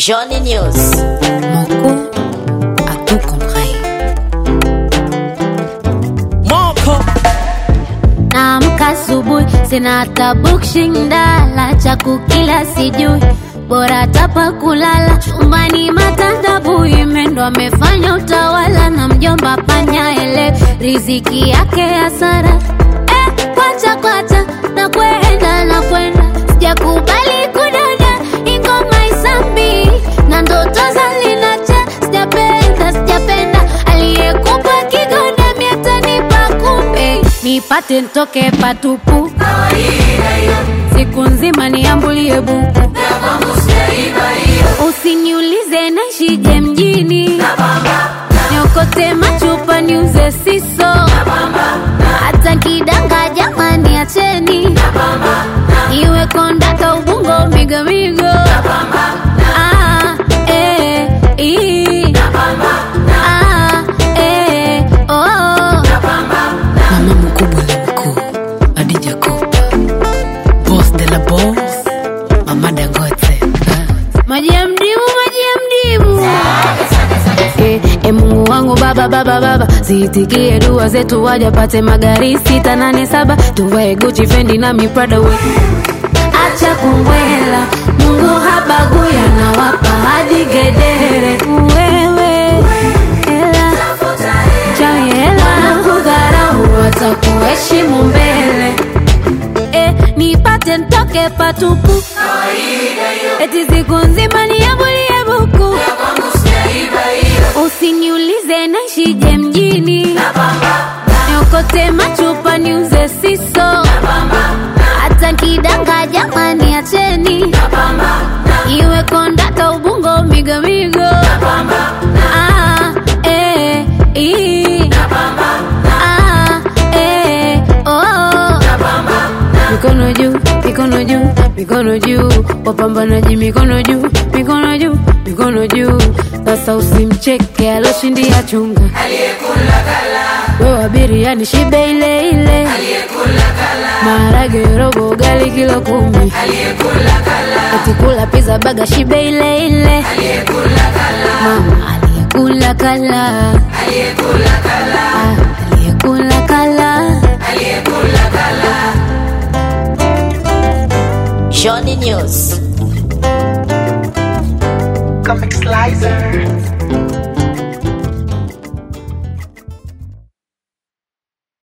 Johnny News. Moko a tout compris. Moko Naamka asubuhi, sina hata bukshindala cha kukila sijui, bora tapa kulala chumbani, matandabu imendo amefanya utawala na mjomba panya ele riziki yake hasara eh, kwacha kwacha na kwenda na kwenda, sijakubali kudada ingoma isambi na ndoto za linacha, sijapenda sijapenda aliyekupa kigonda miatanipa kumbe nipate ntoke patupu siku nzima niambulie buku usiniulize naishije mjini niokote machupa niuze siso hata kidanga jamani acheni iwe kondaka ubungo migomigo Ah, eh, ii. Ah, eh, oh. Mama mkubwa la mkuu, Adija Kopa, boss de la boss, Mama Dangote. Ah. maji ya mdimu maji ya mdimu Eh, eh, mungu wangu baba baba baba ziitikie dua zetu wajapate magari sita nane saba tuvae guchi fendi na miprada we acha kumbwela mungu habaguya na wapa hadi gedere wewe hela chawi hela kudharau watakuheshimu mbele eh, nipate ntoke patupu eti siku nzima niambulie buku usiniulize naishije mjini niokote machupa niuze siso hata kidanga jamani acheni iwe kondaka ubungo migomigo ah, eh, ii. Ah, eh, oh. mikono juu mikono juu mikono juu wapambanaji mikono juu mikono juu mikono juu sasa usimcheke aloshindia chunga wewe abiria ni shibe ile ile maharage robo gali kilo kumi atikula pizza baga shibe ile ile mama aliyekula kala Ah, aliyekula kala Johnny News. Comic Slicer